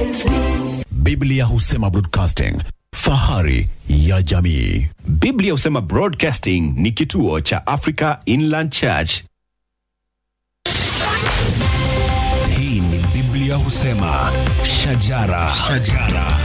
Biblia husema broadcasting, fahari ya jamii. Biblia husema Broadcasting ni kituo cha Africa Inland Church. Hii ni Biblia husema shajara, shajara.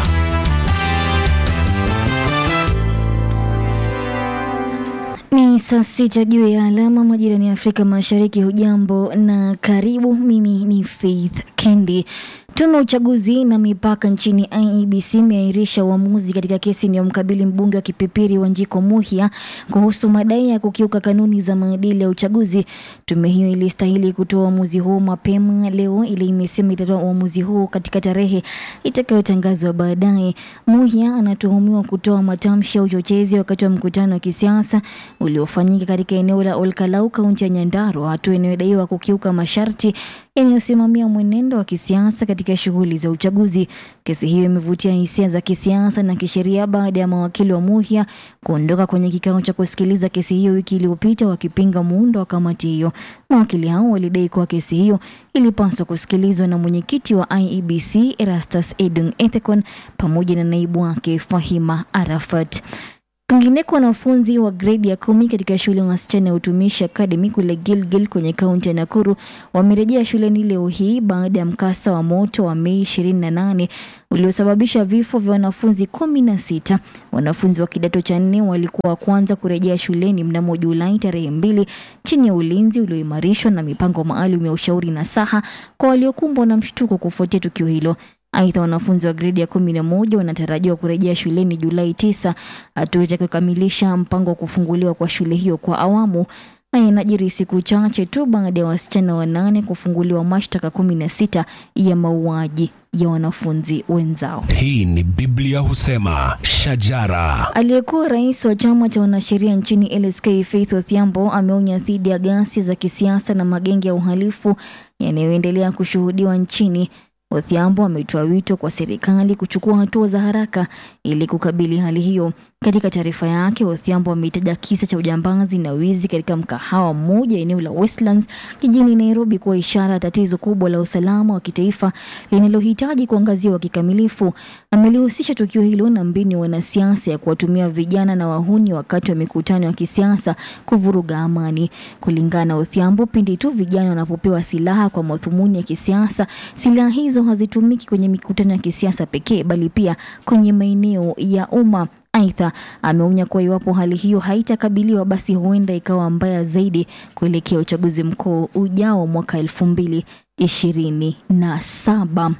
Ni saa sita juu ya alama majirani ya Afrika Mashariki. Hujambo na karibu. Mimi ni Faith Kendi. Tume ya uchaguzi na mipaka nchini IEBC imeahirisha uamuzi katika kesi inayomkabili mbunge wa Kipipiri Wanjiko Muhia kuhusu madai ya kukiuka kanuni za maadili ya uchaguzi. Tume hiyo ilistahili kutoa uamuzi huo mapema leo, ili imesema itatoa uamuzi huo katika tarehe itakayotangazwa baadaye. Muhia anatuhumiwa kutoa matamshi ya uchochezi wakati wa mkutano wa kisiasa uliofanyika katika eneo la Olkalau, kaunti ya Nyandarua, hatua inayodaiwa kukiuka masharti yanayosimamia mwenendo wa kisiasa katika shughuli za uchaguzi. Kesi hiyo imevutia hisia za kisiasa na kisheria baada ya mawakili wa Muhia kuondoka kwenye kikao cha kusikiliza kesi hiyo wiki iliyopita wakipinga muundo wa kamati hiyo. Mawakili hao walidai kuwa kesi hiyo ilipaswa kusikilizwa na mwenyekiti wa IEBC Erastus Edung Ethekon pamoja na naibu wake Fahima Arafat. Kwingineko, wanafunzi wa gredi ya kumi katika shule ya wasichana ya utumishi Academy kule Gilgil kwenye kaunti ya Nakuru wamerejea shuleni leo hii baada ya mkasa wa moto wa Mei 28 uliosababisha vifo vya wanafunzi kumi na sita. Wanafunzi wa kidato cha nne walikuwa wa kwanza kurejea shuleni mnamo Julai tarehe mbili chini ya ulinzi ulioimarishwa na mipango maalum ya ushauri na saha kwa waliokumbwa na mshtuko kufuatia tukio hilo. Aidha, wanafunzi wa gredi ya kumi na moja wanatarajiwa kurejea shuleni Julai tisa, hatua itakayokamilisha mpango wa kufunguliwa kwa shule hiyo kwa awamu. Haya inajiri siku chache tu baada ya wasichana wanane kufunguliwa mashtaka kumi na sita ya mauaji ya wanafunzi wenzao. Hii ni Biblia husema shajara, Aliyekuwa rais wa chama cha wanasheria nchini LSK Faith Odhiambo ameonya dhidi ya ghasia za kisiasa na magenge ya uhalifu yanayoendelea kushuhudiwa nchini. Odhiambo ametoa wito kwa serikali kuchukua hatua za haraka ili kukabili hali hiyo. Katika taarifa yake, Odhiambo ameitaja kisa cha ujambazi na wizi katika mkahawa mmoja eneo la Westlands jijini Nairobi kuwa ishara ya tatizo kubwa la usalama wa kitaifa linalohitaji kuangaziwa kikamilifu. Amelihusisha tukio hilo na mbinu ya wanasiasa ya kuwatumia vijana na wahuni wakati wa mikutano ya kisiasa kuvuruga amani. Kulingana na Odhiambo, pindi tu vijana wanapopewa silaha kwa madhumuni ya kisiasa, silaha hizo hazitumiki kwenye mikutano ya kisiasa pekee, bali pia kwenye maeneo ya umma. Aidha, ameonya kuwa iwapo hali hiyo haitakabiliwa basi huenda ikawa mbaya zaidi kuelekea uchaguzi mkuu ujao mwaka elfu mbili ishirini na saba.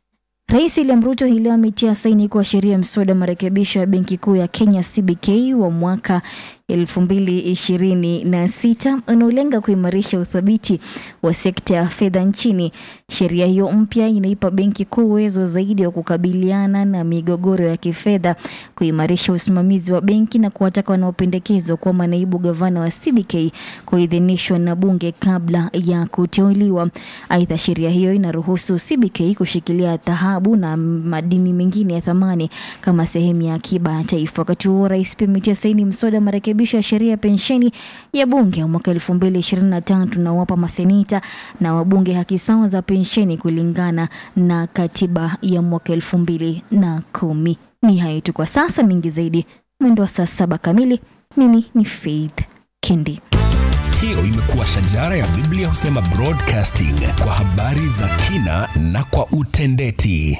Rais William Ruto hii leo ametia saini kwa sheria ya mswada wa marekebisho ya benki kuu ya Kenya CBK wa mwaka elfu mbili ishirini na sita unaolenga kuimarisha uthabiti wa sekta ya fedha nchini. Sheria hiyo mpya inaipa benki kuu uwezo zaidi wa kukabiliana na migogoro ya kifedha, kuimarisha usimamizi wa benki na kuwataka wanaopendekezwa kuwa manaibu gavana wa CBK kuidhinishwa na bunge kabla ya kuteuliwa. Aidha, sheria hiyo inaruhusu CBK kushikilia dhahabu na madini mengine ya thamani kama sehemu ya akiba ya taifa. Wakati huo, rais pia ametia saini mswada wa marekebisho ya sheria ya pensheni ya bunge ya mwaka elfu mbili ishirini na tatu na wapa maseneta na wabunge haki sawa za pensheni kulingana na katiba ya mwaka elfu mbili na kumi. Ni hayo tu kwa sasa, mingi zaidi mwendo wa saa saba kamili. Mimi ni Faith Kendi. hiyo imekuwa shajara ya Biblia husema broadcasting kwa habari za kina na kwa utendeti.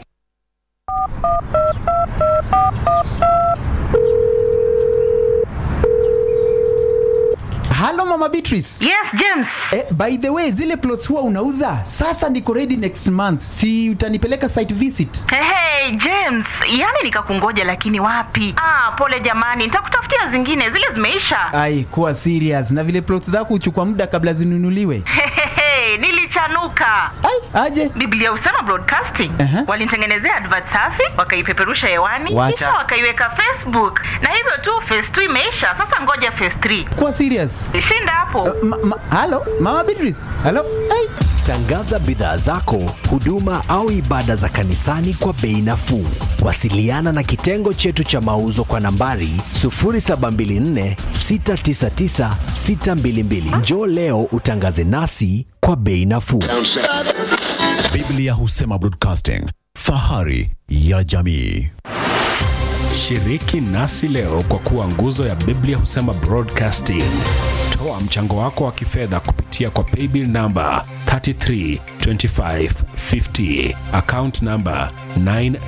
halo mama beatrice Yes, James. eh, by the way zile plots huwa unauza sasa niko ready next month si utanipeleka site visit Hey, hey, James, yani nikakungoja lakini wapi? Ah, pole jamani, nitakutafutia zingine, zile zimeisha. ai kuwa serious na vile plots zako huchukua muda kabla zinunuliwe Hehehe, nilichanuka. ai aje Biblia Usama Broadcasting Aha. walinitengenezea advert safi, wakaipeperusha hewani, Wacha. kisha wakaiweka Facebook, na hivyo tu phase 2 imeisha. Sasa ngoja phase 3. kuwa serious Shinda hapo. ma, ma, halo mama beatrice halo ai Tangaza bidhaa zako, huduma au ibada za kanisani kwa bei nafuu. Wasiliana na kitengo chetu cha mauzo kwa nambari 0724 699 622. Njoo leo utangaze nasi kwa bei nafuu. Biblia husema broadcasting, fahari ya jamii. Shiriki nasi leo kwa kuwa nguzo ya Biblia husema broadcasting. Toa mchango wako wa kifedha kupitia kwa paybill namba 332550 account namba 9